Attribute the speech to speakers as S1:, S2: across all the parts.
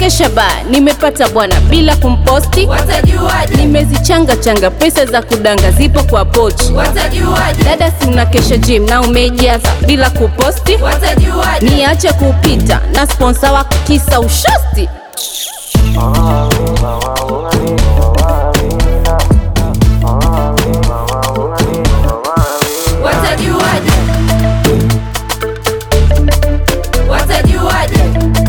S1: nimekesha baa, nimepata bwana bila kumposti.
S2: Watajuaje?
S1: Nimezichanga changa pesa za kudanga zipo kwa pochi.
S2: Watajuaje?
S1: Dada, si unakesha gym na umejaza bila kuposti.
S2: Watajuaje?
S1: Niache kupita na sponsa wako kisa ushosti.
S2: Watajuaje? Watajuaje?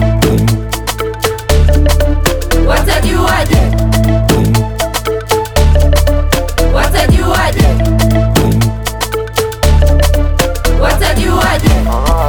S2: Watajuaje? Watajuaje? Watajuaje?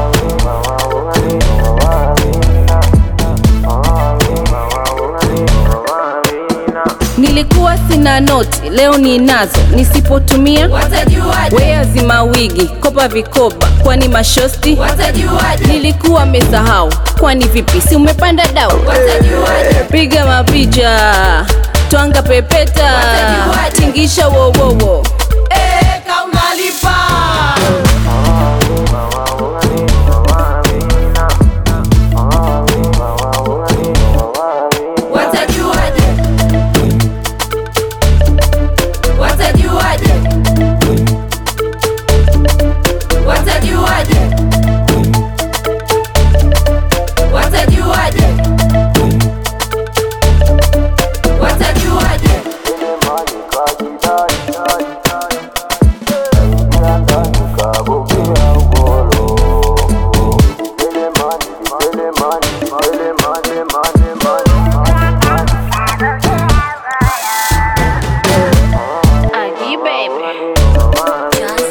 S1: Nilikuwa sina noti, leo ninazo, nisipotumia
S2: Watajuaje?
S1: wea zima wigi, kopa vikoba, kwani mashosti.
S2: Watajuaje?
S1: Nilikuwa mesahau, kwani vipi, si umepanda dau?
S2: Watajuaje?
S1: Piga mapicha, twanga pepeta,
S2: Watajuaje?
S1: tingisha wowowo.
S2: Eh, kaunalipa. Watajuaje? Watajuaje? Watajuaje? Watajuaje? Watajuaje?
S1: Aji baby.
S3: Just